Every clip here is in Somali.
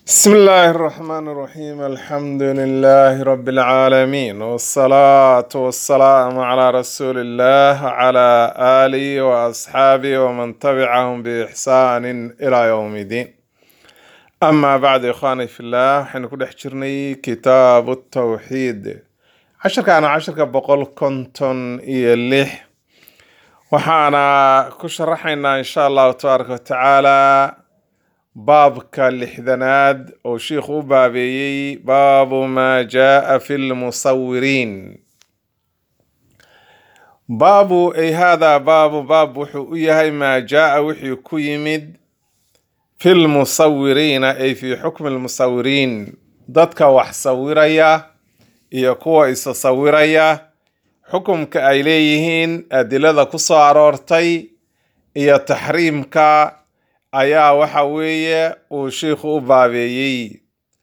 بسم الله الرحمن الرحيم الحمد لله رب العالمين والصلاة والسلام على رسول الله وعلى آله وأصحابه ومن تبعهم بإحسان إلى يوم الدين أما بعد إخواني في الله حين كل حجرني كتاب التوحيد عشر كان عشر كبقول كنتن إيليح وحانا كشرحنا إن شاء الله تبارك وتعالى baabka lixdanaad oo shiikhu u baabeeyey baabu maa jaaa fi lmusawiriin baabu ay haadaa baabu baab wuxuu u yahay maa jaaa wixii ku yimid fi lmusawiriina ay fi xukmi lmusawiriin dadka wax sawiraya iyo kuwa isa sawiraya xukumka ay leeyihiin adilada ku soo aroortay iyo taxriimka ayaa waxa weeye uu shiikhu u baabeeyey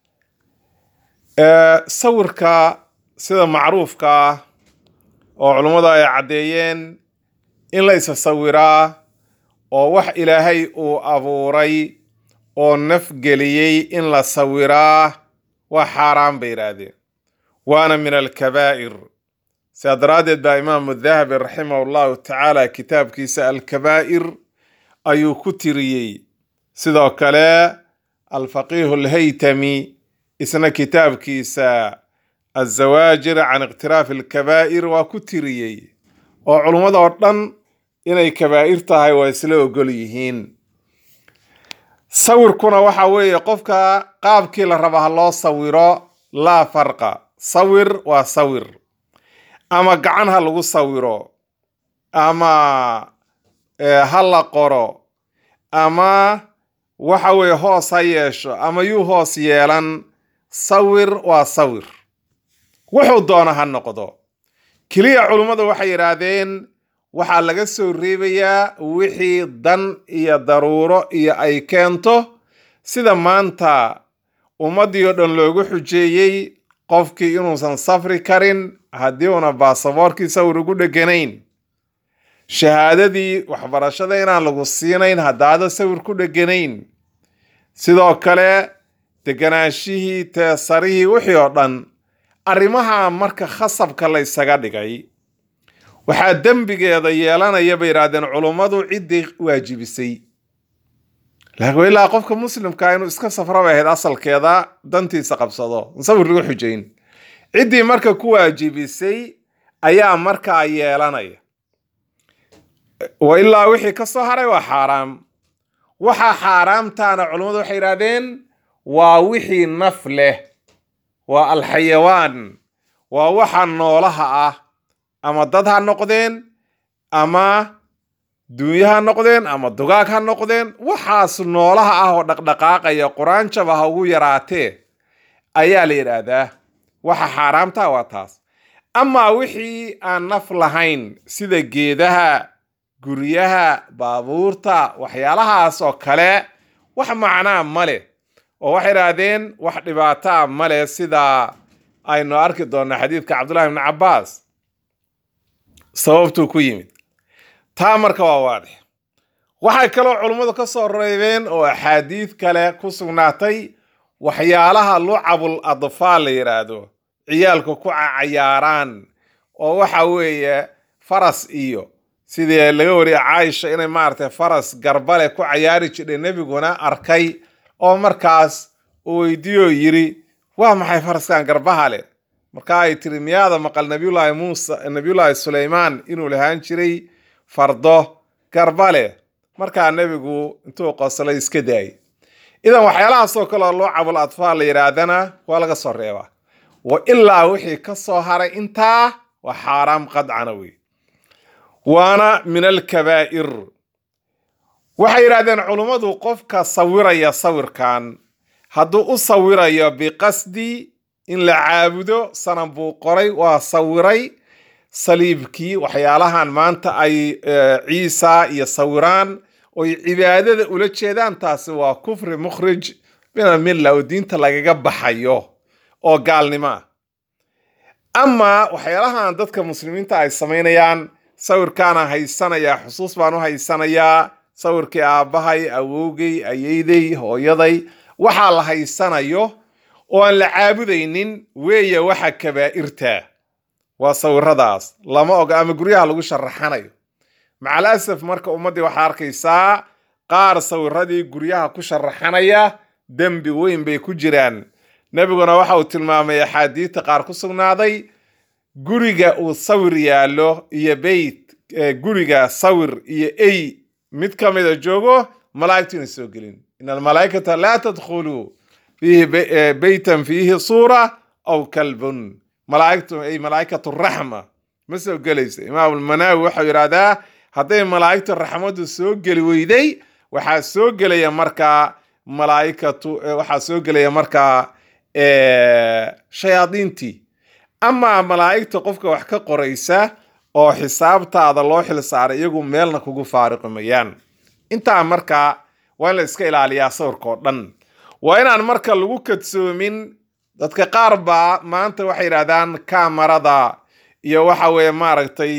sawirka sida macruufka ah oo culummadu ay caddeeyeen in la isa sawiraa oo wax ilaahay uu abuuray oo nafgeliyey in la sawiraa waa xaaraan bay yidhaahdeen waana min alkabaa'ir sidaa daraaddeed baa imaamu dahabi raximah allahu tacaala kitaabkiisa alkabaa'ir ayuu ku tiriyey sidoo kale alfaqiihu alhaytami isna kitaabkiisa azawaajir can iqtiraafi alkabaa'ir waa ku tiriyey oo culummada oo dhan inay kabaa'ir tahay waa isla ogol yihiin sawirkuna waxa weeye qofka qaabkii la raba ha loo sawiro laa farqa sawir waa sawir ama gacan ha lagu sawiro ama ha la qoro ama waxa weeye hoos ha yeesho ama yuu hoos yeelan sawir waa sawir wuxuu doona ha noqdo keliya culummadu waxay yidhaahdeen waxaa laga soo reebayaa wixii dan iyo daruuro iyo ay keento sida maanta ummaddii oo dhan loogu xujeeyey qofkii inuusan safri karin haddii una baasaboorkii sawir ugu dheganayn shahaadadii waxbarashada inaan lagu siinayn haddaada sawir ku dheganayn sidoo kale deganaashihii teesarihii wixii oo dhan arrimaha marka khasabka la ysaga dhigay waxaa dembigeeda yeelanaya bay yidhahdeen culummadu ciddii waajibisay laakiin ilaa qofka muslimkaa inuu iska safra bay ahayd asalkeeda dantiisa qabsado sawir lagu xujayn ciddii marka ku waajibisay ayaa markaa yeelanaya wa ilaa wixii ka soo haray waa xaaraam waxaa xaaraamtaana culummadu waxay yidhahdeen waa wixii naf leh waa alxayawaan waa waxa noolaha ah ama dad ha noqdeen ama duunyo ha noqdeen ama dugaag ha noqdeen waxaas noolaha ah oo dhaqdhaqaaqaya quraanjaba ha ugu yaraatee ayaa la yidhaahdaa waxa xaaraamtaa waa taas amaa wixii aan naf lahayn sida geedaha guryaha baabuurta waxyaalahaas oo kale wax macnaa ma leh oo waxay idhaahdeen wax dhibaataa ma leh sida aynu arki doonaa xadiidka cabdullahi ibni cabbaas sababtuu ku yimid taa marka waa waadix waxay kaloo culummadu ka soo reebeen oo axaadiid kale ku sugnaatay waxyaalaha lucabul adfaal la yidhaahdo ciyaalku ku cayaaraan oo waxa weeye faras iyo sidii laga wariyay caaisha inay maaragtay faras garbale ku cayaari jidhay nebiguna arkay oo markaas uu weydiiyoo yiri waa maxay faraskan garbaha leh markaa ay tiri miyaada maqal nabiyullaahi muuse nabiyullaahi suleymaan inuu lahaan jiray fardo garbale markaa nebigu intuu qoslay iska daayay idan waxyaalahaasoo kaleo lucabul atfaal la yidhaahdana waa laga soo reebaa wa ilaa wixii ka soo haray intaa waa xaaraam qadcana wey waana min alkabaa'ir waxay yidhahdeen culummadu qofka sawiraya sawirkan hadduu u sawirayo biqasdi in la caabudo sanan buu qoray waa sawiray saliibkii waxyaalahan maanta ay ciisa iyo sawiraan oy cibaadada ula jeedaan taasi waa kufri mukhrij min almilla oo diinta lagaga baxayo oo gaalnimo ah amaa waxyaalahan dadka muslimiinta ay samaynayaan sawirkaana haysanayaa xusuus baan u haysanayaa sawirkii aabbahay awowgay ayeyday hooyaday waxaa la haysanayo oo aan la caabudaynin weeye waxa kabaa'irta waa sawiradaas lama oga ama guryaha lagu sharaxanayo macal asaf marka ummaddii waxaa arkaysaa qaar sawiradii guryaha ku sharaxanaya dembi weyn bay ku jiraan nebiguna waxa uu tilmaamay axaadiidta qaar ku sugnaaday guriga uu sawir yaallo iyo beyt guriga sawir iyo ey mid ka mida joogo malaa'igtu ina soo gelin in almalaa'ikata laa tadkhuluu fiihi beytan fiihi suura aw kalbun malaa'igtu ay malaa'ikatu raxma ma soo gelayso imaam almanaawi waxau yidhahdaa hadday malaa'igtu raxmadu soo geli weyday waxaa soo gelaya markaa malaa'ikatu waxaa soo gelaya markaa shayaadiintii amaa malaa'igta qofka wax ka qoraysa oo xisaabtaada loo xil saaray iyagu meelna kugu faariqimayaan intaa markaa waa in la iska ilaaliyaa sawirka oo dhan waa inaan marka lagu kadsoomin dadka qaar baa maanta waxay yidhahdaan kamarada iyo waxa weeye maaragtay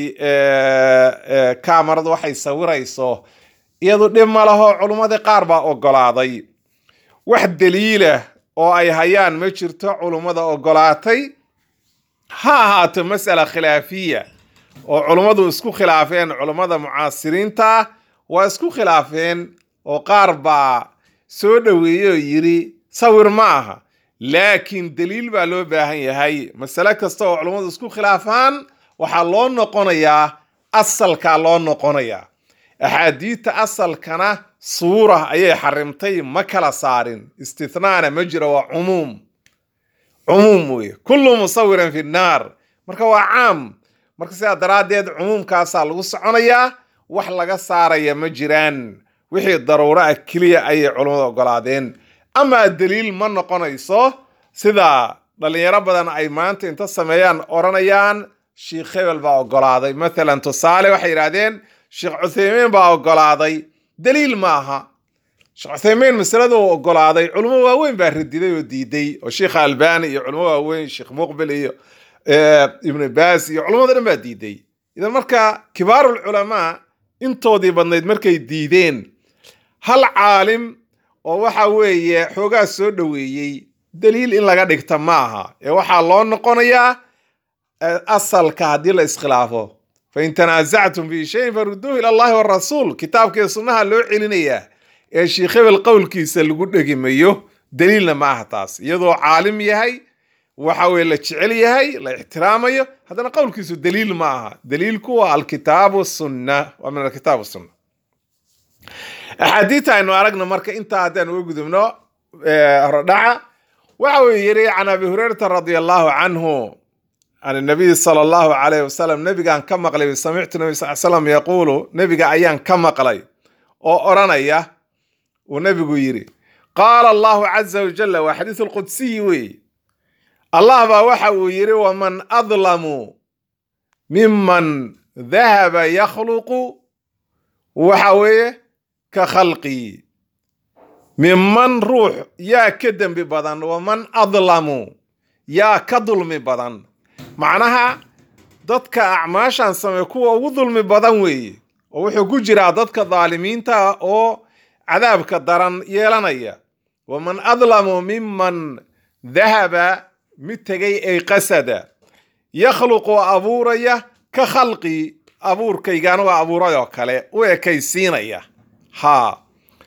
kamaradu waxay sawirayso iyadu dhib ma laho culummadii qaar baa ogolaaday wax daliilah oo ay hayaan ma jirto culummada ogolaatay ha ahaato mas'ala khilaafiya oo culummadu isku khilaafeen culummada mucaasiriinta waa isku khilaafeen oo qaar baa soo dhoweeyey oo yidhi sawir ma aha laakiin daliil baa loo baahan yahay masale kasta oo culummadu isku khilaafaan waxaa loo noqonayaa asalkaa loo noqonayaa axaadiidta asalkana suura ayay xarimtay ma kala saarin istithnaana ma jiro waa cumuum cumuum weye kullu musawirin fi nnaar marka waa caam marka sidaa daraaddeed cumuumkaasaa lagu soconayaa wax laga saaraya ma jiraan wixii daruuro ah keliya ayay culummadu ogolaadeen amaa daliil ma noqonayso sida dhalinyaro badan ay maanta inta sameeyaan odhanayaan sheikh hebel baa ogolaaday mathalan tusaale waxay yidhahdeen sheekh cuthaymiin baa ogolaaday daliil ma aha sheekh cuthaymiin masalada uu ogolaaday culimo waaweyn baa radiday oo diiday oo sheikha albani iyo culimo waaweyn sheekh muqbil iyo ibnu baas iyo culamada dhan baa diiday idan marka kibaarul culamaa intoodii badnayd markay diideen hal caalim oo waxa weeye xoogaa soo dhoweeyey daliil in laga dhigta ma aha ee waxaa loo noqonayaa asalka haddii la iskhilaafo fain tanaasactum fi shayin farudduuhu ila allahi warasuul kitaabkii sunnaha loo celinayaa ee sheikh hebel qowlkiisa lagu dhegimayo daliilna ma aha taas iyadoo caalim yahay waxa weye la jecel yahay la ixtiraamayo haddana qowlkiisu daliil ma aha daliilku waa alkitaabu sunna waa min alkitaab sunna axaadiita aynu aragno marka intaa haddaan uga gudubno horodhaca waxa uu yidhi can abi hurayrata radia allahu canhu can nabiy sala allahu calayh wasalam nebigaan ka maqlay samictu nabi sal slam yaquulu nebiga ayaan ka maqlay oo odhanaya uu nebigu yidhi qaala allahu caza wajalla waa xadiisu lqudsiyi weeye allah baa waxa uu yidhi waman adlamu miman dahaba yakhluqu waxa weeye ka khalqii miman ruux yaa ka dembi badan waman adlamu yaa ka dulmi badan macnaha dadka acmaashan samey kuwa ugu dulmi badan weeye oo wuxuu ku jiraa dadka daalimiinta oo cadaabka daran yeelanaya waman adlamu miman dahaba mid tegay ay qasada yakhluqu abuuraya ka khalqi abuurkaygaan waa abuuray oo kale u ekaysiinaya haa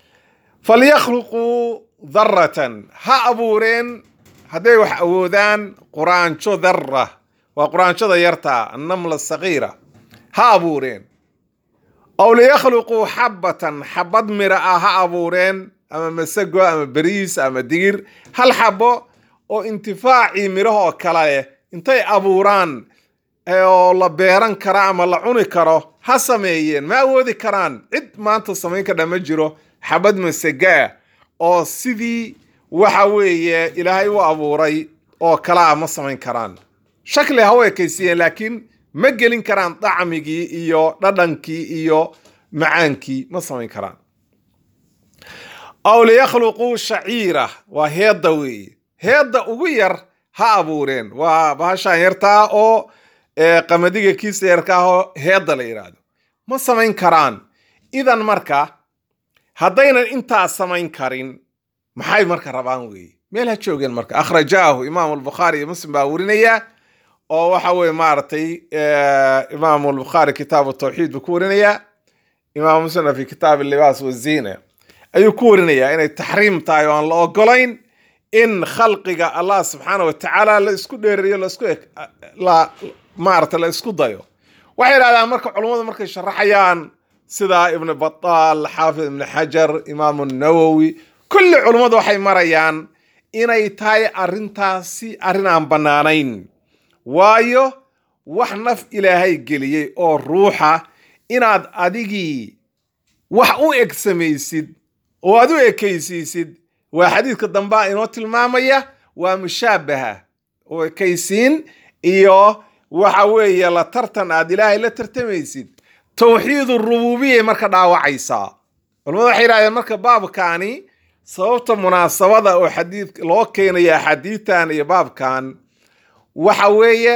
falyakhluquu daratan ha abuureen hadday wax awoodaan quraanjo darra waa quraanjada yartaa annamla sagiira ha abuureen aw liyakhluquu xabbatan xabad mira ah ha abuureen ama masago ama beriis ama digir hal xabo oo intifaacii midhahoo kale leh intay abuuraan oo la beeran kara ama la cuni karo ha sameeyeen ma awoodi karaan cid maanta samayn kadha ma jiro xabad masagaa oo sidii waxa weeye ilaahay u abuuray oo kalaa ma samayn karaan shakli ha u ekaysiiyeen laakiin ma gelin karaan dacmigii iyo dhadhankii iyo macaankii ma samayn karaan aw liyakhluquu shaciira waa heedda weeye heedda ugu yar ha abuureen waa bahashaan yartaa oo qamadiga kiisa yarka ahoo heedda la yidhaahdo ma samayn karaan idan marka haddaynan intaa samayn karin maxay marka rabaan weeye meel ha joogeen marka akhrajaahu imaamu albukhaari iyo muslim baa warinaya oo waxa weye maaragtay imaamu albukhaari kitaabu tawxiid buu ku warinaya imaamu muslimna fi kitaab libaas waziina ayuu ku warinayaa inay taxriim tahay oo aan la ogolayn in khalqiga allah subxaana wa tacaala la isku dheeriyo laisku la maarata la isku dayo waxay yidhahdaan marka culummadu markay sharaxayaan sida ibnu bataal xaafid ibnu xajar imaamu nawowi kulli culummadu waxay marayaan inay tahay arrintaasi arrin aan bannaanayn waayo wax naf ilaahay geliyey oo ruuxa inaad adigii wax u eg samaysid oo aad u ekaysiisid waa xadiidka dambaa inoo tilmaamaya waa mushaabaha oo ekaysiin iyo waxa weeye la tartan aad ilaahay la tartamaysid tawxiid rububiyay marka dhaawacaysaa culamadu waxay yidhahdeen marka baabkaani sababta munaasabada oo xadiid loo keenaya axaadiidtan iyo baabkan waxa weeye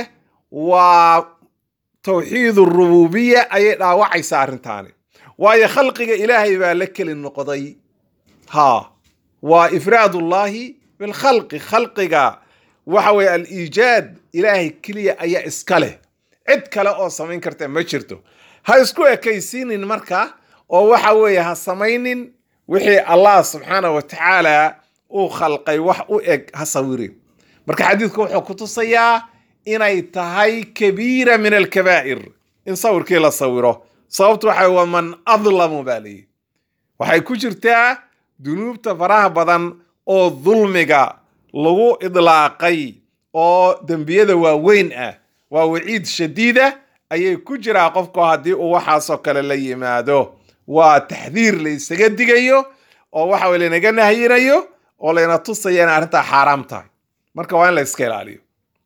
waa tawxiid rububiya ayay dhaawacaysaa arrintaani waayo khalqiga ilaahay baa la keli noqday ha waa ifraad ullahi bilkhalqi khalqiga waxa weye aliijaad ilaahay keliya ayaa iska leh cid kale oo samayn karta ma jirto ha isku ekaysiinin marka oo waxa weeye ha samaynin wixii allah subxaana wa tacaala uu khalqay wax u eg ha sawirin marka xadiidku wuxuu ku tusayaa inay tahay kabiira min alkabaa'ir in sawirkii la sawiro sababtu waxa waa man adlamu baa leeyihi waxay ku jirtaa dunuubta faraha badan oo dulmiga lagu idlaaqay oo dembiyada waaweyn ah waa waciid shadiida ayay ku jiraa qofku haddii uu waxaasoo kale la yimaado waa taxdiir la isaga digayo oo waxa weye laynaga nahyinayo oo layna tusaya inay arrintaa xaaraam tahay marka waa in la iska ilaaliyo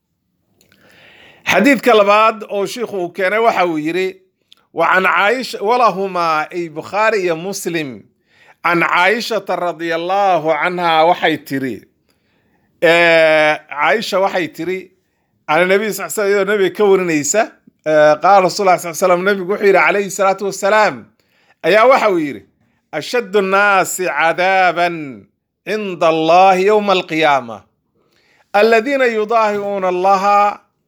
xadiidka labaad oo shiikhu uu keenay waxa uu yidhi wa can caaisha walahumaa ay bukhaari iyo muslim can caaishata radia allahu canha waxay tiri caaisha waxay tiri can nabiy sal sl iyadoo nabiga ka warinaysa qaala rasul lah sal slam nabigu wuxuu yidhi calayhi salaatu wasalaam ayaa waxa uu yidhi ashaddu nnaasi cadaaban cinda allahi yowma alqiyaama aladiina yudaahiuuna allaha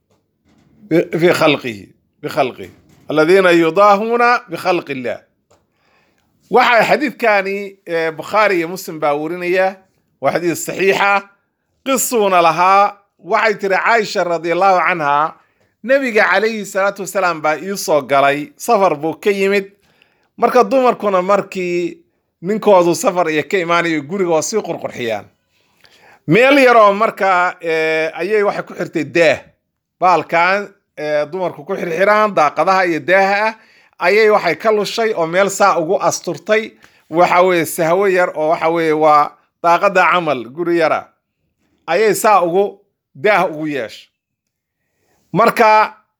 fi khalqihi bikhalqihi aladiina yudaahuuna bikhalqi illah waxa xadiidkani bukhaari iyo muslim baa warinaya waa xadiid saxiixa qisuuna lahaa waxay tiri caaisha radi allahu canha nebiga calayhi salaatu wasalaam baa iisoo galay safar buu ka yimid marka dumarkuna markii ninkoodu safar iyo ka imaanayo guriga waa sii qurqurxiyaan meel yaroo marka ayay waxay ku xirtay daah baalkan dumarku ku xirxiraan daaqadaha iyo daaha ah ayay waxay ka lushay oo meel saa ugu asturtay waxa weye sahwo yar oo waxa weye waa daaqada camal guri yara ayay saa ugu daah ugu yeeshay marka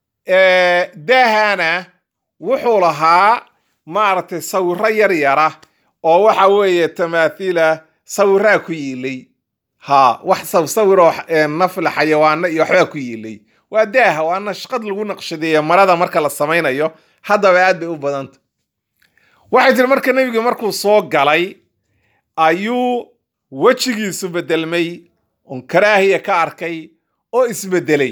daahana wuxuu lahaa maaragtay sawiro yar yara oo waxa weeye tamaathiila sawiraa ku yiilay ha wax sawsawiroo nafla xayawaano iyo waxbaa ku yiilay waa daaha waa nashqad lagu naqshadeeya marada marka la samaynayo haddaba aad bay u badanta waxay tiri marka nebiga markuu soo galay ayuu wejigiisu bedelmay oon karaahiya ka arkay oo isbedelay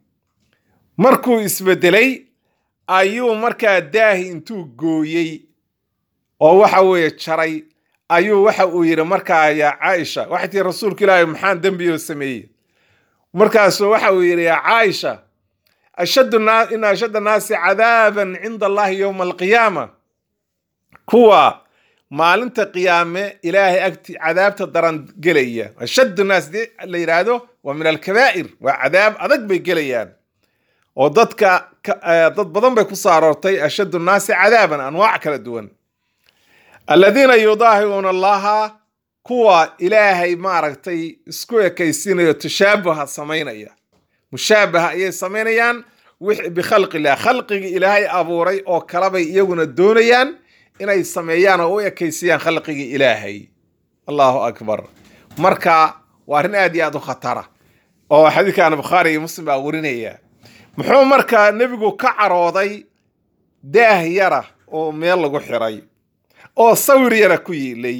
markuu isbedelay ayuu markaa daahi intuu gooyey oo waxa weeye jaray ayuu waxa uu yidhi markaa yaa caaisha waxay tii rasuulka ilaahi maxaan dembiyoo sameeyey markaasuu waxa uu yidhi yaa caaisha ashaddu ina ashadda naasi cadaaban cinda allahi yowma alqiyaama kuwa maalinta qiyaame ilaahay agti cadaabta daran gelaya ashaddu naas dee la yidhaahdo waa min alkabaa'ir waa cadaab adag bay gelayaan oo dadka dad badan bay ku soo aroortay ashaddu nnaasi cadaaban anwaac kala duwan aladiina yudaahiuuna allaha kuwa ilaahay maaragtay isku ekaysiinayo tashaabuha samaynaya mushaabaha ayay samaynayaan bikhalqi illah khalqigii ilaahay abuuray oo kalebay iyaguna doonayaan inay sameeyaan oo u ekaysiyaan khalqigii ilaahay allahu akbar marka waa arrin aad iyo aad u khatara oo xadiidkan bukhaari iyo muslim baa warinaya muxuu markaa nebigu ka carooday daah yara oo meel lagu xiray oo sawir yara ku yiilay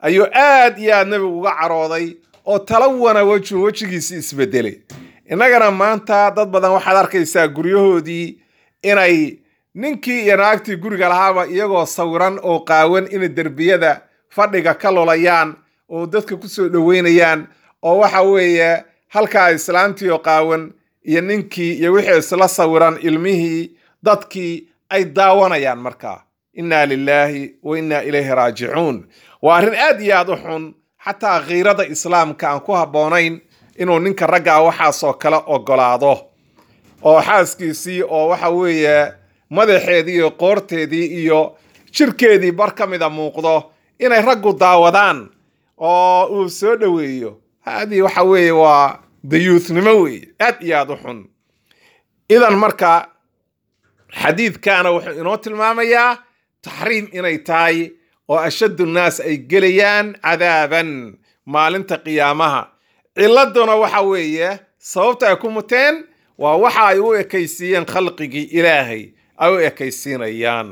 ayuu aad iyo aad nebigu uga carooday oo talawana wejhu wejigiisi isbedelay innagana maanta dad badan waxaad arkaysaa guryahoodii inay ninkii iyo naagtii guriga lahaaba iyagoo sawiran oo qaawan inay derbiyada fadhiga ka lolayaan oo dadka kusoo dhoweynayaan oo waxa weeye halkaa islaamtii oo qaawan iyo ninkii iyo wixii isla sawiran ilmihii dadkii ay daawanayaan markaa inna lilaahi wa inna ilayhi raajicuun waa arrin aad iyo aad u xun xataa khiirada islaamka aan ku habboonayn inuu ninka raggaa waxaasoo kale ogolaado oo xaaskiisii oo waxa weeye madaxeedii iyo qoorteedii iyo jirkeedii bar ka mida muuqdo inay raggu daawadaan oo uu soo dhoweeyo haadii waxa weeye waa dayuuthnimo weeye aad iyo aad u xun idan marka xadiidkaana wuxuu inoo tilmaamayaa taxriim inay tahay oo ashaddu nnaas ay gelayaan cadaaban maalinta qiyaamaha ciladuna waxa weeye sababta ay ku muteen waa waxa ay u ekaysiiyeen khalqigii ilaahay ay u ekaysiinayaan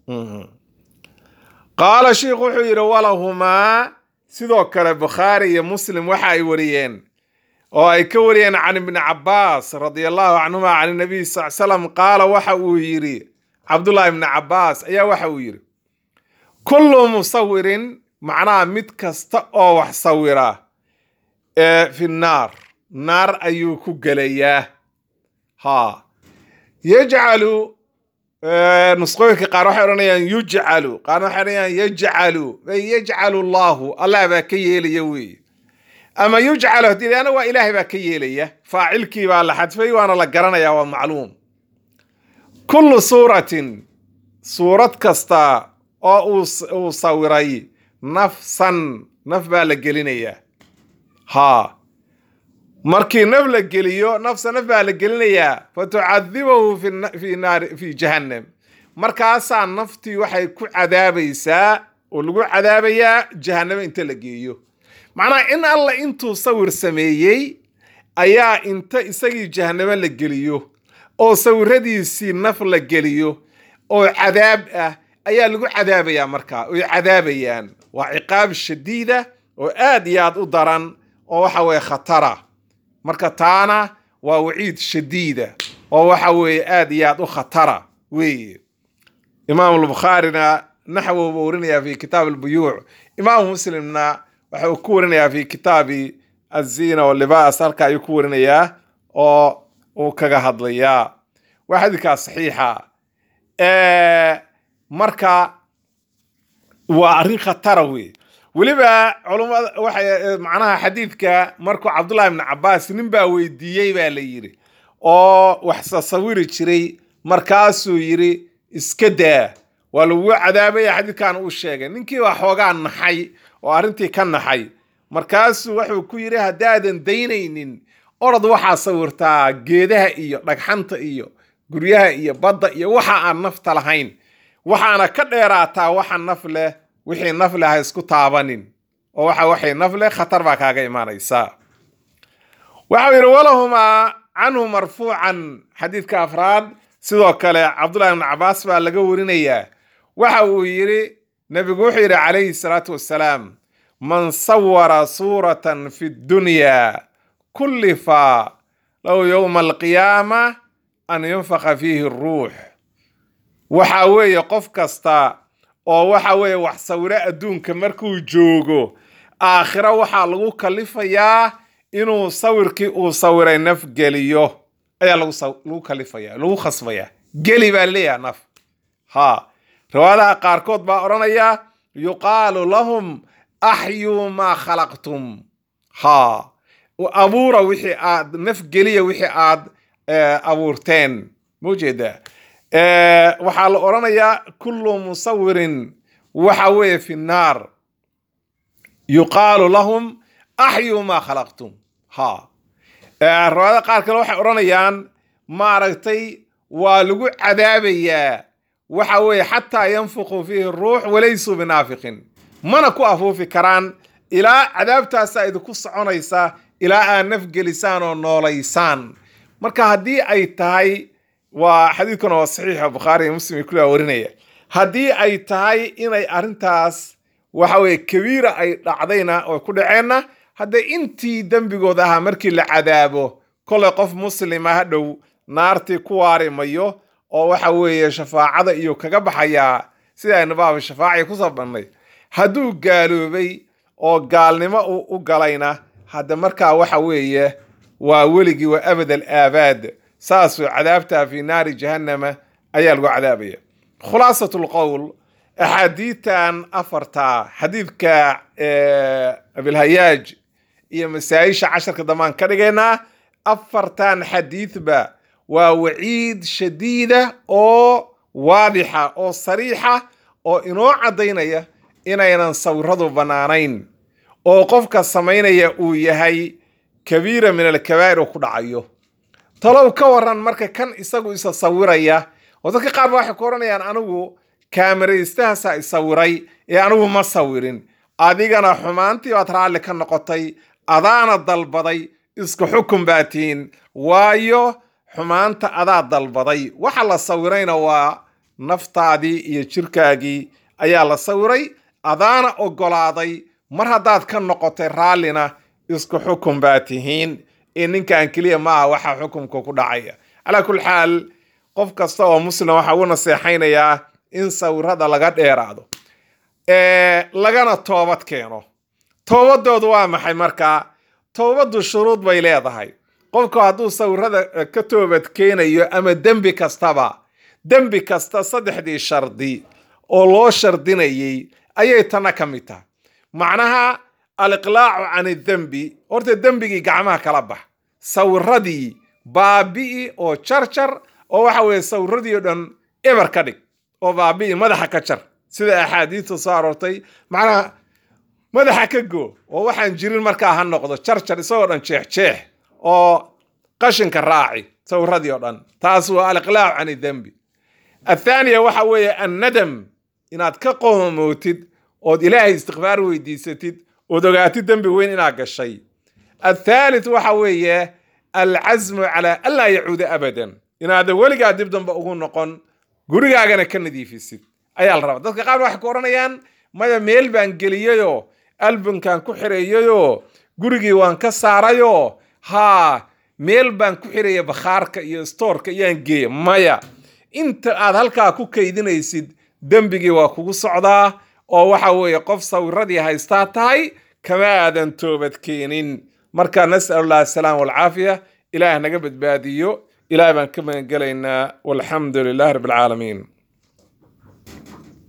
qaala sheikhu wuxuu yidhi walahumaa sidoo kale bukhaari iyo muslim waxa ay wariyeen oo ay ka wariyeen can ibni cabaas radia allahu canhuma can nabiy sal slam qaala waxa uu yidhi cabdullahi ibni cabaas ayaa waxa uu yidhi kullu musawirin macnaha mid kasta oo wax sawira ee fi naar naar ayuu ku gelayaa ha yajcalu nusqooyinka qaar waxay odhanayaan yujcalu qaarna waxay odhanayaan yajcalu ay yajcalu allahu allah baa ka yeelaya weeye ama yujcalu haddii leana waa ilaahay baa ka yeelaya faacilkii baa la xadfay waana la garanayaa waa macluum kullu suuratin suurad kasta oo uu sawiray nafsan naf baa la gelinayaa haa markii naf la geliyo nafsa naf baa la gelinayaa fa tucadibahu fi naari fi jahannam markaasaa naftii waxay ku cadaabaysaa oo lagu cadaabayaa jahannamo inta la geeyo macnaha in alla intuu sawir sameeyey ayaa inta isagii jahannamo la geliyo oo sawiradiisii naf la geliyo oo cadaab ah ayaa lagu cadaabayaa markaa oy cadaabayaan waa ciqaab shadiida oo aad iyo aad u daran oo waxa weye khatara marka taana waa waciid shadiida oo waxa weeye aad iyo aad u khatara weeye imaam albukhaarina naxwo buu warinayaa fi kitaab albuyuuc imaamu muslimna waxa uu ku warinayaa fi kitaabi azina walibaas halka ayuu ku warinayaa oo uu kaga hadlayaa waa xadiidkaa saxiixa marka waa arrin khatara wey weliba culumada waxay macnaha xadiidka markuu cabdullahi ibni cabaas nin baa weydiiyey baa la yidhi oo wax sasawiri jiray markaasuu yidhi iska daa waa lagu cadaabaya xadiidkan uu sheegay ninkii baa xoogaa naxay oo arrintii ka naxay markaasuu wuxuu ku yidhi haddaadan daynaynin orod waxaa sawirtaa geedaha iyo dhagxanta iyo guryaha iyo badda iyo waxa aan nafta lahayn waxaana ka dheeraataa waxa naf leh wixii naf leh ha isku taabanin oo waxa waxay naf leh khatar baa kaaga imaanaysaa waxau yidhi walahumaa canhu marfuucan xadiidka afraad sidoo kale cabdullahi ibn cabaas baa laga warinayaa waxa uu yidhi nebigu wuxuu yidhi calayhi salaatu wassalaam man sawara suuratan fi dunya kullifa lahu yowma alqiyaama an yunfaqa fiihi ruux waxa weeye qof kasta oo waxa weeye wax sawiro adduunka markuu joogo aakhiro waxaa lagu kalifayaa inuu sawirkii uu sawiray naf geliyo ayaa lagu kalifaya lagu khasbaya geli baa leeyaha naf ha riwaayadaha qaarkood baa odhanaya yuqaalu lahum axyuu maa khalaqtum ha abuura wixii aad naf geliya wixii aad abuurteen maujeeda waxaa la odhanayaa kullu musawirin waxa weeye fi nnaar yuqaalu lahum axyuu maa khalaqtum ha riwaayada qaar kale waxay odhanayaan maaragtay waa lagu cadaabayaa waxa weeye xataa yanfuqu fiihi ruux walaysuu binaafiqin mana ku afuufi karaan ilaa cadaabtaasa idinku soconaysa ilaa aad nafgelisaan oo noolaysaan marka haddii ay tahay waa xadiidkuna waa saxiixa bukhaari iyo muslim iyo kulligaa warinaya haddii ay tahay inay arrintaas waxa weye kabiira ay dhacdayna oo ku dhaceenna haddee intii dembigood ahaa markii la cadaabo kolay qof muslima hadhow naartii ku waari mayo oo waxa weeye shafaacada iyo kaga baxayaa sida aynu baaba shafaaci kusoo bannay hadduu gaaloobay oo gaalnimo uu u galayna hadda markaa waxa weeye waa weligii waa abad al aabaad saasuu cadaabtaa fi naari jahannama ayaa lagu cadaabaya khulaasat lqowl axaadiitan afarta xadiidka abilhayaaj iyo masaa-isha casharka dambaan ka dhigaynaa afartan xadiidba waa waciid shadiida oo waadixa oo sariixa oo inoo caddaynaya inaynan sawiradu bannaanayn oo qofka samaynaya uu yahay kabiira min alkabaa'ir oo ku dhacayo talow ka waran marka kan isagu isa sawiraya oo dadka qaar ba waxay ku odhanayaan anigu kaamaraystahaasa isawiray ee anigu ma sawirin adigana xumaantii baad raalli ka noqotay adaana dalbaday isku xukun baa tihiin waayo xumaanta adaa dalbaday waxa la sawirayna waa naftaadii iyo jirkaagii ayaa la sawiray adaana oggolaaday mar haddaad ka noqotay raallina isku xukun baa tihiin ee ninkan keliya maaha waxa xukunka ku dhacaya calaa kulli xaal qof kasta oo muslim waxaa ugu naseexaynayaa in sawirada laga dheeraado lagana toobad keeno toobadoodu waa maxay markaa toobaddu shuruud bay leedahay qofku hadduu sawirada ka toobad keenayo ama dembi kastaba dembi kasta saddexdii shardi oo loo shardinayay ayay tana ka mid tahay macnaha aliqlaacu can idembi horta dembigii gacmaha kala bax sawiradii baabi'i oo jarjar oo waxa weeye sawiradii oo dhan eber ka dhig oo baabi'i madaxa ka jar sida axaadiista soo aroortay macnaha madaxa ka goo oo waxaan jirin markaa ha noqdo jarjar isagoo dhan jeexjeex oo qashinka raaci sawiradii oo dhan taas waa aliqlaacu can idembi athaaniya waxa weeye annadam inaad ka qoomootid ood ilaahay istikfaar weydiisatid ood ogaatid dembi weyn inaad gashay athaalith waxa weeye alcasmu calaa anlaa yacuuda abadan inaadan weligaa dib damba ugu noqon gurigaagana ka nadiifisid ayaa la rabaa dadka qaar waxay ku odhanayaan maya meel baan geliyayoo albumkan ku xireeyayoo gurigii waan ka saarayoo haa meel baan ku xiraya bakhaarka iyo stoorka iyaan geeya maya inta aad halkaa ku kaydinaysid dembigii waa kugu socdaa oo waxa weeye qof sawiradii haystaa tahay kama aadan toobad keenin marka nas'al allah asalaam walcaafiya ilaah naga badbaadiyo ilaah baan ka magangelaynaa walxamdu lilahi rabbi alcaalamiin